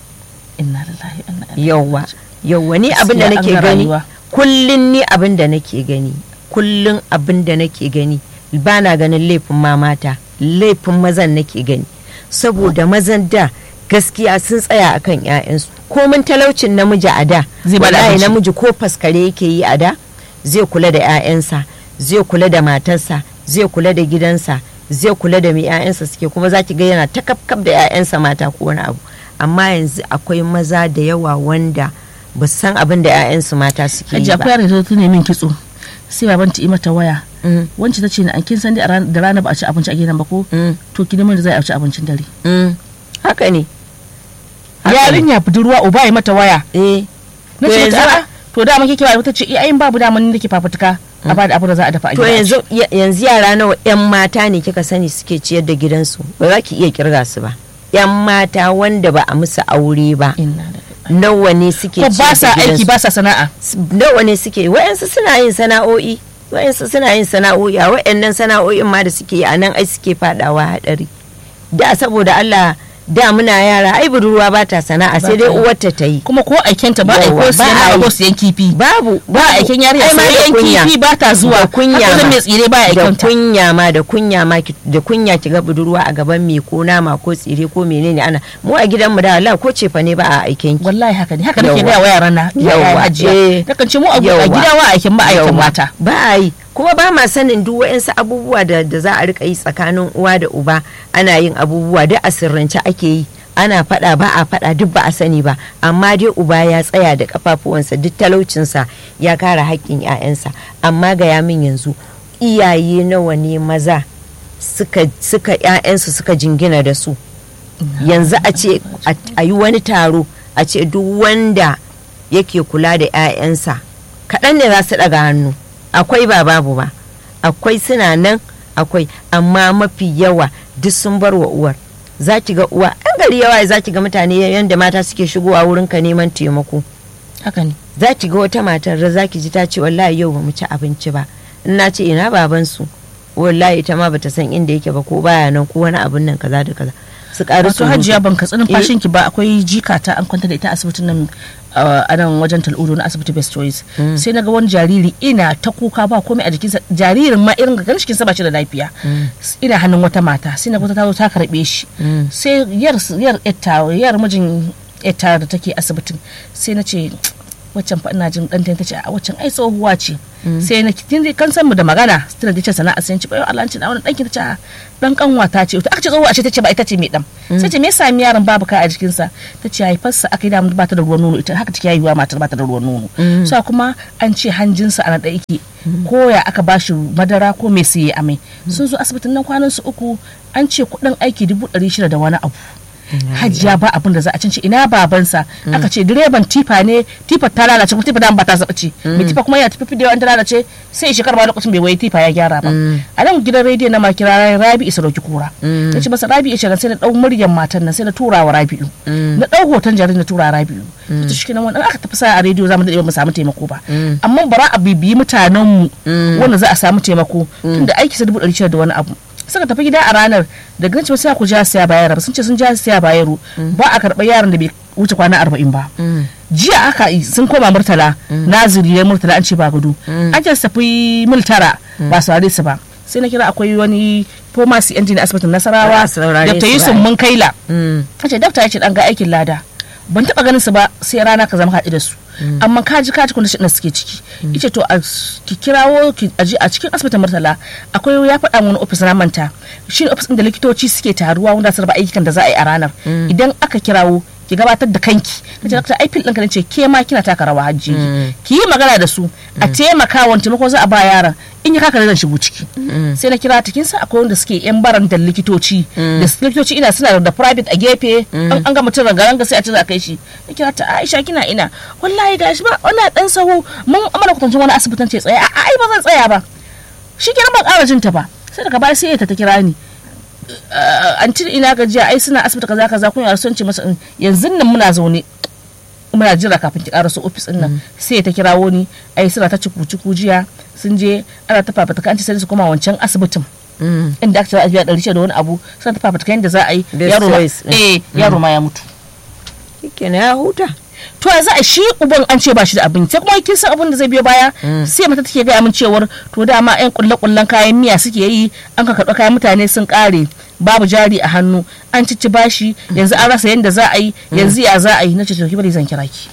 inna lillahi wa inna ilaihi yauwa yauwa ni abin da Gaskiya nake an ga gani rayuwa. kullun ni abin da nake gani kullun abin da nake gani ba na ganin laifin mamata laifin mazan nake gani saboda mazan da gaskiya sun tsaya akan 'ya'yansu komin talaucin namiji a da Zai bada wallahi abinci. namiji ko faskare yake yi a da zai kula da 'ya'yansa zai kula da matarsa zai kula da gidansa zai kula da mai 'ya'yansa suke kuma za ki ga yana ta kafkaf da 'ya'yansa mata ko wani abu amma yanzu akwai maza da yawa wanda ba su san abin da 'ya'yansu mata suke yi hajiya akwai ba yaro da ta nemi kitso sai baban ta yi mata waya Mm, wancan ta ce na an kin san dai a ran- da rana ba a ci abinci a gidan ba ko mm, to ki nemi da za a ci abincin dare mm. haka ne Haka ne. yarinya budurwa uba ya mata waya eh na To ce yanzu- mata a'a to da mun kike waya ta ce eh ayin babu da mun nake fafutuka a ba da abu da za a dafa a to gida a ci. yanzu ya- yanzu yara nawa 'yan mata ne kika sani suke ciyar da gidansu ba za ki iya kirga su ba 'yan mata wanda ba a musu aure ba inna lillahi nawa ne suke ko ba ciyar sa da aiki gidansu ba sa sana'a nawa ne suke wayansu suna yin sana'o'i wayansu suna yin sana'o'i a wayannan sana'o'in ma da suke yi a nan ai suke fadawa hadari da saboda Allah da muna yara ai budurwa ba ta sana'a sai dai ta yi. uwarta ta yi kuma ko aikenta ba a Yawwa, ko siyan ba a nama yi. ko siyan kifi babu ba a aikin yarinya Ai, ma da siyan kunya. kifi ba ta zuwa da kunya haka ma. mai tsire ba ya da aikanta kunya ma da kunya ma ki- da kunya ki ga budurwa a gaban me ko nama ko tsire ko menene ana mu a gidanmu da Allah ko cefa ne ba a aiken ki wallahi haka ne haka nake Yawwa. gaya wa yaran na Yawwa, yawa hajiya eh. nakan ce mu a a Yawwa. gida wa aikin ba aikin Yawwa. mata ba a yi kuma ba ma sanin duk wa'insu abubuwa da, da za a rika yi tsakanin uwa da uba ana yin abubuwa duk a sirrance ake yi ana faɗa ba a faɗa duk ba a sani ba amma dai uba ya tsaya da kafafuwansa duk talaucinsa ya kare haƙƙin 'ya'yansa amma ga ya min yanzu iyaye nawa ne maza suka suka 'ya'yansu suka jingina da su yanzu a ce a- a yi wani taro a ce duk wanda yake kula da 'ya'yansa kaɗan ne za su ɗaga hannu akwai ba babu ba akwai suna nan akwai amma mafi yawa duk sun bar wa uwar za ki ga uwa an gari yawa za ki ga mutane yadda mata suke shigowa wurin ka neman taimako haka ne za ki ga wata matar da za ki ji ta ce wallahi yau ba mu ci abinci ba in na ce ina babansu wallahi ita ma bata san inda yake ba ko baya nan ko wani abun nan kaza da kaza su ƙari wato hajiya ban katsi numfashin ki ba akwai jikata an kwanta da ita asibitin nan uh, a nan wajen tal'udu na asibiti best choice sai na ga wani jariri ina ta kuka ba komai a jikinsa jaririn ma irin ganin cikinsa ba shi da lafiya ina hannun wata mata sai na ga ta zo ta karbe shi sai yar yar etta yar mijin etta da take asibitin sai na ce waccan fa ina jin ɗanta ta ce a waccan ai tsohuwa ce sai na kin dai kan san mu da magana tana da ce sana'a sai ci bayo Allah ci da wannan danki ta ce dan kanwa ta ce to aka ce tsohuwa ce ta ce ba ita ce mai dan sai ce me yasa mi yaron babu ka a jikin sa ta ce haifarsa aka yi da ba ta da ruwan nono ita haka take yayiwa matar ba ta da ruwan nono sa kuma an ce hanjinsa a na da yake ko ya aka bashi madara ko me sai ya amai sun zo asibitin nan kwanan su uku an ce kuɗin aiki dubu ɗari shida da wani abu hajiya ba abin da za a cinci ina babansa aka ce direban tifa ne tifa ta lalace kuma tifa da ba ta zaba ce mai tifa kuma yana tafi da ta lalace sai shekar ba lokacin bai waye tifa ya gyara ba a nan gidan rediyo na makira rabi isa dauki kura ya ce masa rabi isa sai na dau muryar matan nan sai na tura wa rabi'u na dau hoton jaririn na tura rabi'u ta shi kenan wannan aka tafi sa a rediyo zamu dade mu samu taimako ba amma bara a bibiyi mutanen mu wanda za a samu taimako tunda aiki sa dubu ɗari shida da wani abu suka tafi gida a ranar da ganci sai ku ja siya bayar sun ce sun ja siya bayaro ba a karɓar yaron da bai wuce kwana arba'in ba jiya aka yi sun koma murtala naziri ya murtala an ce ba gudu an ce su tafi mil tara ba su su ba sai na kira akwai wani pharmacy engine asibitin nasarawa da ta yi sun mun kaila ta ce dafta ya ce dan ga aikin lada ban taba ganin su ba sai rana ka zama haɗu da su amma kaji kaji kundin da suke ciki ice to ki kirawo ki aji a cikin asibitin murtala akwai ya faɗa wani ofis na manta shi ne ofis da likitoci suke taruwa wanda su raba ayyukan da za a yi a ranar idan aka kirawo ki gabatar da kanki na ce dakta ai fil ɗinka ne ce ke ma kina taka rawa hajji ki yi magana da su a taimaka wani taimako za a ba yaran in ya kaka zan shigo ciki sai na kira cikin sa akwai wanda suke yan baran da likitoci da likitoci ina suna da private a gefe an ga mutum ranga sai a ce za a kai shi na kira ta Aisha kina ina wallahi gashi ba wannan dan sahu mun amana kwatancin wani asibitin ce tsaya a ai ba zan tsaya ba shi kenan ban ƙara jin ta ba sai daga baya sai ta ta kira ni an ci ina gajiya ai suna asibiti kaza kaza kun yar son ce masa yanzu nan muna zaune muna jira kafin ki karaso ofis din nan sai ta kirawo ni ai suna ta ciku ciku jiya sun je ana ta fafata an ci sai su koma wancan asibitin inda aka ce a biya ɗari da wani abu suna ta fafata yadda za a yi yaro ma eh yaro ma ya mutu kenan ya huta to yanzu a shi uban an ce ba shi da abinci sai kuma kin san abin da zai biyo baya sai mata take gaya min cewar to dama yan kulle kullen kayan miya suke yi an ka karɓi kayan mutane sun ƙare babu jari a hannu an cici bashi yanzu an rasa yadda za a yi yanzu ya za a yi na ce to ki bari zan kira ki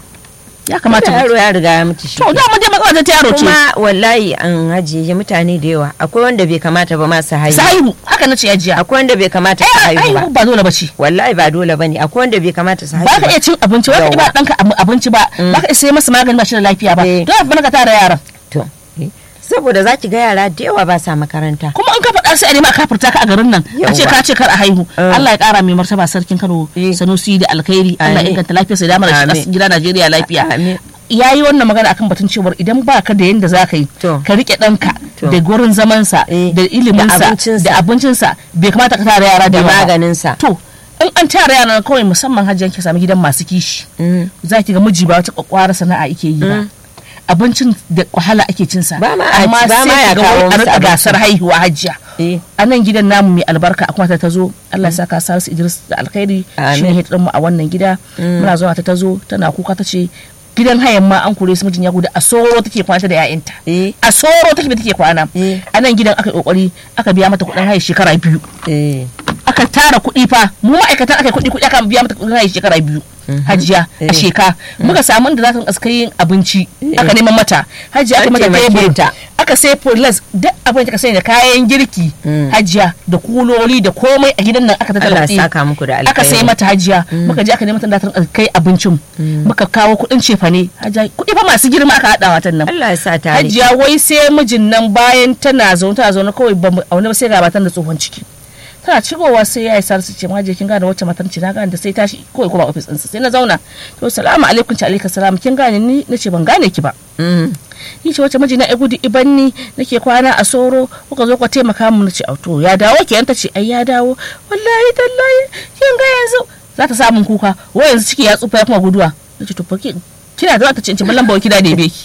ya kamata yaro ya riga ya mutu shi to da mun dai matsala ta yaro ce kuma wallahi an hajiye mutane da yawa akwai wanda bai kamata ba ma su haihu sahihu haka na ce ya jiya akwai wanda bai kamata su haihu ba ba dole ba ce wallahi ba dole bane akwai wanda bai kamata su haihu ba ka iya cin abinci ba ka iya ba danka abinci ba ba ka iya sai masa magani ba shi da lafiya ba don ba ka tara yaran to saboda za ki ga yara da yawa ba sa makaranta kuma an ka faɗa sai a nema a kafurta ka a garin nan a ce ka ce kar a haihu Allah ya ƙara mai martaba sarkin Kano Sanusi da alkhairi Allah ya inganta lafiyarsa da mara shi gida Najeriya lafiya ya yi wannan magana akan batun cewar idan ba ka da yadda za ka yi ka rike ɗanka da gurin zamansa da iliminsa da abincinsa bai kamata ka tara yara da maganinsa to in an tara yara kawai musamman hajjan ki sami gidan masu kishi za ki ga miji ba wata kwakwara sana'a ake yi ba abincin da wahala ake cin sa ba ma amma ba ma sai ya ga kawo wai a musu rika abinci. gasar haihuwa hajjiya Eh. a nan gidan namu mai albarka a kuma ta tazo Allah ya saka Salisu Idris da alkhairi Amin. shine hidin mu a wannan gida muna zuwa ta tazo tana kuka ta ce gidan hayan ma an kore su mijin ya gudu a soro take kwana ta da 'ya'yanta Eh. a soro take da take kwana Eh. a nan gidan aka yi kokari aka biya mata kuɗin haya shekara biyu eh aka tara kuɗi fa mu ma'aikatan aka yi kuɗi kuɗi aka biya mata kuɗin haya shekara biyu hajiya a Eh. sheka muka samu da za ta rinka yin abinci aka neman mata hajiya aka An mata taimake tebur ta. aka sai fulas duk abin da ka sani da kayan girki hajiya da kuloli da komai a gidan nan aka tattara Allah ya kuɗi saka muku da aka sai alkhairi. mata hajiya muka je aka neman ta da ta rinka kai abincin muka kawo kuɗin cefane hajiya kuɗi fa masu girma aka haɗa watan nan Allah ya sa tare hajiya wai sai mijin nan bayan tana zaune tana zaune kawai ba mu aune ba sai ga matan da tsohon ciki tana cigowa sai ya yi sarsu ce maje kin gane wacce matan ce na gane da sai tashi kawai kuma ofis ɗinsa sai na zauna to salamu alaikum ci alaikum salam kin gane ni nace ban gane ki ba Mm. ni ce wacce mijina ya gudu ibanni nake kwana a soro kuka zo ka taimaka mu nace to ya dawo ki ta ce ai ya dawo wallahi tallahi kin ga yanzu za ta samun kuka wai yanzu ciki ya tsufa ya kuma guduwa nace to fa ki kina da ta ce in ci ballan bawa kida da beki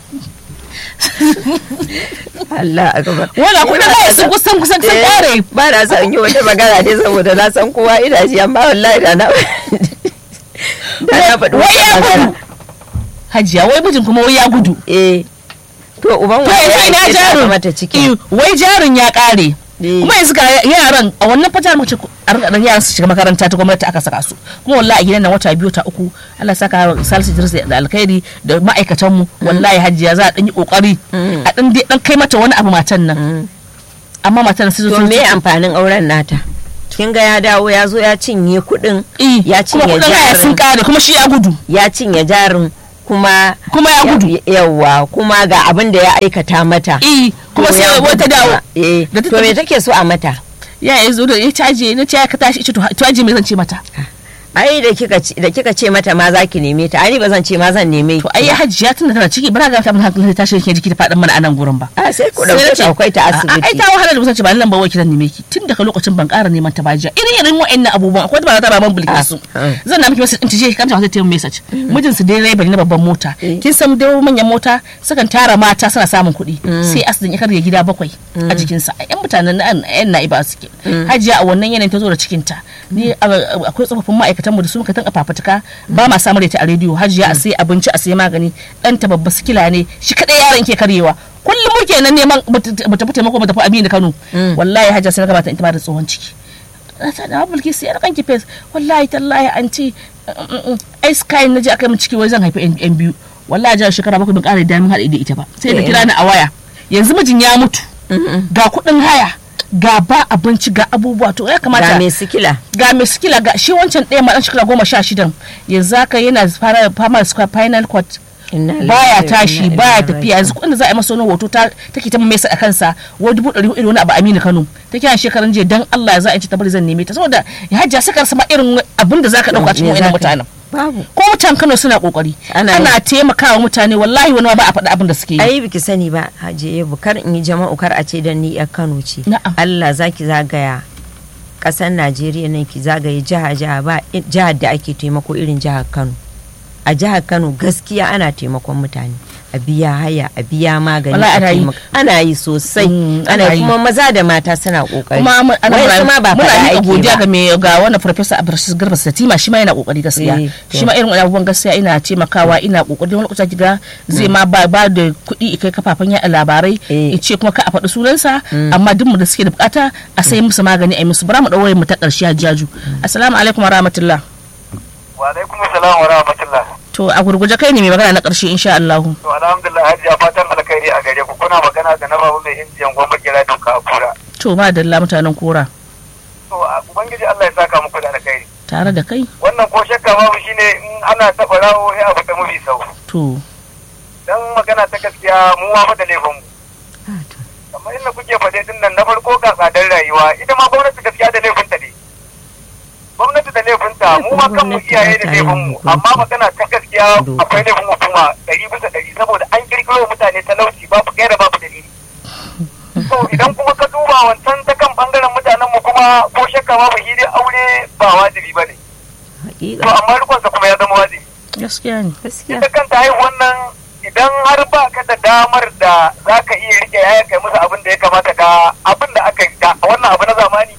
Allah akbar wala kuma ba sun kusan kusan sun Eh, kare ba na son yi wata magana ne saboda na san kowa ina ji amma wallahi da na da na faɗi wai wata ya magana gudu hajiya wai mijin kuma wai ya gudu eh to uban to wani yanzu ina ya ake sa jarin mata ciki Eh, wai jarin ya kare Eh. kuma yanzu ga yaran a wannan fajar mace a rika dan yaran su shiga makaranta ta gwamnati aka saka su kuma wallahi a gidan nan wata biyu ta uku Allah saka Salisu Idris da alkhairi da ma'aikatan mu wallahi hajiya za a dan yi kokari a dan dai dan kai mata wani abu matan nan amma matan nan sai to me amfanin auren nata kin ga ya dawo ya zo ya cinye kuɗin ya kuma cinye kudin haya sun jarin kare kuma shi ya gudu ya cinye jarin kuma kuma ya gudu yawa kuma ga abin da ya aikata mata eh kuma To ya sai gudu wata dawo kuma. eh Da ta to me tafi- take so a mata ya yi zo da ya caje na ce ka tashi ita to to aje me zan ce mata ai da kika ce- da kika ce mata ma zaki neme ta ai ba zan ce ma zan neme to ai ya hajiya tun da tana ciki ba na ga ta mun hankali ta tashi ke jiki ta faɗin mana a nan gurin ba a sai ku Sai na dauke ce, ta akwai ta "A- ai asibiti ta wahala da mutunci ba nan ba wai kiran neme ki tun daga lokacin ban ƙara neman ta ba jiya irin irin wa'annan abubuwan akwai ba ta ba man bulke su Ah, ah. zan na miki message din ce kamta wata tayin message mijin su dai rai na babban mota Eh. kin san dai manyan mota sukan tara mata suna samun kuɗi sai asidin ya karya gida bakwai a jikinsa a yan mutanen na yan na'iba suke hajiya a wannan yanayin ta zo da cikinta ni a- akwai tsofaffin ma'aikatan mu da su muka tan fafutuka ba ma samun ta a rediyo hajiya a sai abinci a sai magani ɗanta babba sikila ne shi kadai yaron ke karyewa kullum muke nan neman mu tafi taimako mu tafi Aminu Kano wallahi hajiya sai na gabata ita ma da tsohon ciki ta da bulki sai kan ki face wallahi tallahi an ce ai sky na je aka min ciki wai zan haifi yan yan biyu wallahi jihar shekara bakwai bin ƙara damin haɗe da ita ba sai da Eh. kira ni a waya yanzu mijin ya mutu ga kuɗin haya ga ba abinci ga abubuwa to ya kamata ga mai sikila ga mai sikila ga shi wancan ɗaya ma ɗan shekara goma sha shidan yanzu haka yana fara fama da spinal cord Inna lillahi baya wa tashi inna baya ilaihi tafiya yanzu kuɗin da za a yi masa wani hoto ta take ta mesa a kansa wani dubu ɗari hudu wani abu Aminu Kano ta kiran shekaran jiya dan Allah za a ci ta bari zan neme ta saboda ya hajja saka sama irin abin da zaka dauka cikin Me wannan zaka- mutanen babu ko mutan Kano suna kokari Ana ana taimakawa mutane wallahi wani ma ba a faɗi abin da suke yi ai biki sani ba hajiye kar in yi jama'u kar a ce dan ni yar Kano ce Na'am. Allah zaki zagaya ƙasar Najeriya nan ki zagaye jiha jiha ba i- jihar da ake taimako irin jihar Kano a jihar Kano gaskiya ana taimakon mutane a biya haya a biya magani Wallahi a ana yi. taimaka- ana yi sosai Mm, ana ana yi yi. kuma maza da mata suna kokari kuma mu- ana Wayansu ma ba muna faɗa miƙa ake godiya ba. ga mai ga wannan professor Abdulrashid Garba Satima shi ma yana kokari gaskiya Eh, to. shi ma irin wani abubuwan gaskiya ina taimakawa ina kokari wani lokaci kiga zai ma ba ba da kuɗi kai kafafen yaɗa labarai Eh. ya ce kuma ka a faɗi sunansa amma duk mu da suke da bukata a sai musu magani a yi musu bara mu ɗaure mu ta ƙarshe hajjaju assalamu alaikum wa rahmatullah wa alaikum salam wa rahmatullah to a gurguje kai ne mai magana na ƙarshe insha Allah to alhamdulillah hajiya fatan alkhairi a gare ku kuna magana da na babu mai injiyan goma kira don ka kura to ba dalla mutanen kora to a- ubangiji Allah ya saka muku da alkhairi tare da kai wannan ko shakka babu shine in ana taɓa rawo ya abu ta mafi sau to dan magana ta gaskiya mu ma fa da laifin mu kamar inda kuke faɗe din nan na farko ga tsadar rayuwa ita ma gwamnati gaskiya da laifin ta ne gwamnati da laifin ta mu ma kanmu iyaye da laifin mu amma magana ta gaskiya akwai laifin hukuma ɗari bisa ɗari saboda an kirkiro mutane talauci babu gaira babu dalili so idan kuma ka duba wancan ta kan bangaren mutanen mu kuma ko shakka babu shi dai aure ba wajibi ba ne to Hakika, amma rikonsa kuma ya zama wajibi gaskiya ne gaskiya ita kanta haihuwan nan idan har ba ka da damar da za ka iya rike yaya kai musu abin da ya kamata ka abin da aka yi da wannan abu na zamani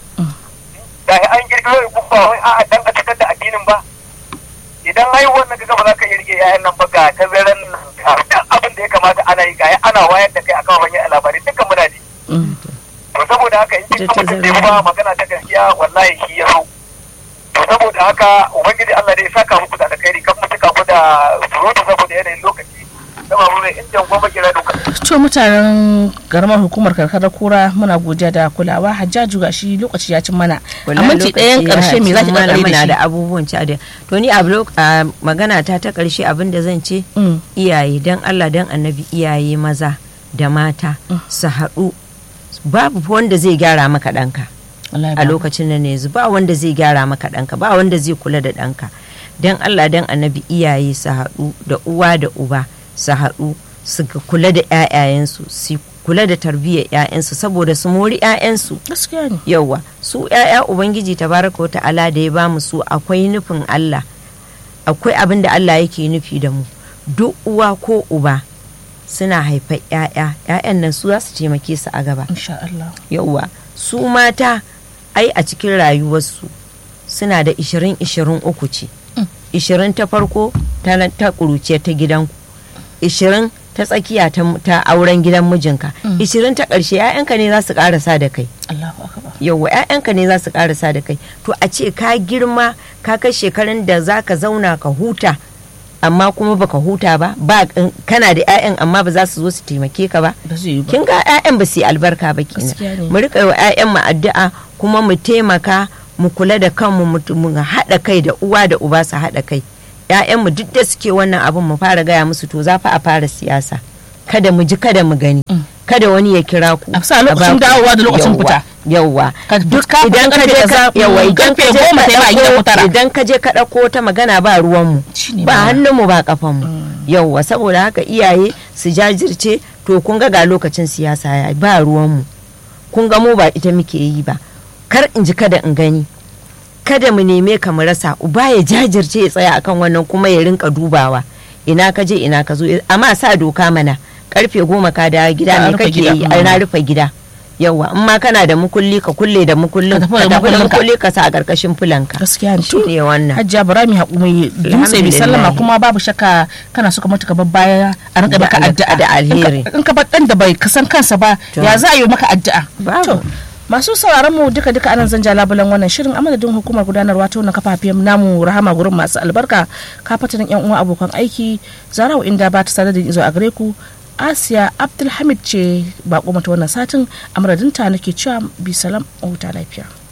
da an girgiro ya kuma wai a'a dan a cikar da addinin ba idan haihuwan nan kaga ba za ka iya rike yayan nan ba ga tazaran nan ga duk abin da ya kamata ana yi ga ana wayar da kai akan wani labarai dukkan muna ji Mm. to saboda haka in kin mutum da ba magana ta gaskiya wallahi shi ya so to saboda haka ubangiji Allah dai ya saka muku da alkhairi kan mutuka ku da surutu saboda yanayin lokaci dama mu mai injin goma kira duka to mutanen karamar hukumar karkarar kura muna godiya da kulawa hajjaju ga shi lokaci ya cin mana a minti ɗayan ƙarshe me za ki mana ƙarƙare muna da da abubuwan ci a da to ni a blo- a magana ta ta ƙarshe abin da zan ce shi Mm. iyaye dan Allah dan annabi iyaye maza da mata su haɗu babu wanda zai gyara maka ɗanka Wallahi a babu. lokacin nan yanzu ba wanda zai gyara maka ɗanka ba wanda zai kula da ɗanka dan Allah dan annabi iyaye su haɗu da uwa da uba su haɗu su ga- kula da 'ya'yayensu su kula da tarbiyyar 'ya'yansu saboda su mori 'ya'yansu gaskiya ne yauwa su 'ya'ya ubangiji tabaraka wa ta'ala da ya ba mu su akwai nufin Allah akwai abin da Allah yake nufi da mu duk uwa ko uba suna haifar 'ya'ya 'ya'yan nan su za su taimake su a gaba insha Allah yauwa su mata ai a cikin rayuwarsu suna da 20-23 ce 20 ta farko ta ta ƙuruciya ta gidanku 20 ta tsakiya ta, ta auren gidan mijinka ishirin ta ƙarshe 'ya'yanka ne za su ƙarasa da kai Allahu akbar yauwa 'ya'yanka ne za su karasa da kai to a ce ka girma ka kai shekarun da za ka zauna ka huta amma kuma baka huta ba ba kana da 'ya'yan amma ba za su zo su taimake ka ba ba zai yi ba kin ga 'ya'yan ba su yi albarka ba Gaskiya ne. kenan mu rika yi wa 'ya'yan mu addu'a kuma mu taimaka mu kula da kanmu mu mu haɗa kai da uwa da uba su haɗa kai 'ya'yan mu duk da suke wannan abun mu fara gaya musu to za fa a fara siyasa kada mu ji kada mu gani kada wani ya kira ku A sa lokacin ba ku- dawowa da lokacin Yawwa, fita. yawwa Ka duk ka fita idan ka karfe je kaza, ka yawa mm, idan ka karfe je goma ka ta yi ba a gida ko ɗauko- tara. idan ka je ka ɗauko ta magana ba ruwan mu Shine ba magana. hannun mu ba kafan mu yawwa saboda haka iyaye su jajirce to kun ga ga lokacin siyasa ya ba ruwan mu kun ga mu ba ita muke yi ba kar in ji kada in gani kada mu neme ka mu rasa uba ya jajirce ya tsaya akan wannan kuma ya rinka dubawa ina ka je ina ka zo amma sa doka mana karfe goma ka dawo gida Ka me rufe kake gida, yi mm. ai na rufe gida yawa in ma kana da mukulli ka kulle da mukullin Ka ka tafi da tafi da mukullinka. mukulli ka sa a karkashin fulanka gaskiya ne shi ne wannan hajjiya bara mu haƙu mai dutse mai sallama kuma babu shakka kana so ka mutu ka bar baya a rinka Da maka al- addu'a da alheri. In ka- in ka bar dan da bai kasan kansa ba To. ya za a yi maka addu'a Babu. To, masu sauraron mu duka duka anan zan ja labulan wannan shirin amadadin hukumar gudanarwa ta wannan kafafen namu rahama gurin masu albarka kafatanin yan uwa abokan aiki zarawa inda ba ta sadar da izo a gare ku asiya abdulhamid ce bako mata wannan satin amadadinta nake cewa bi salam a huta lafiya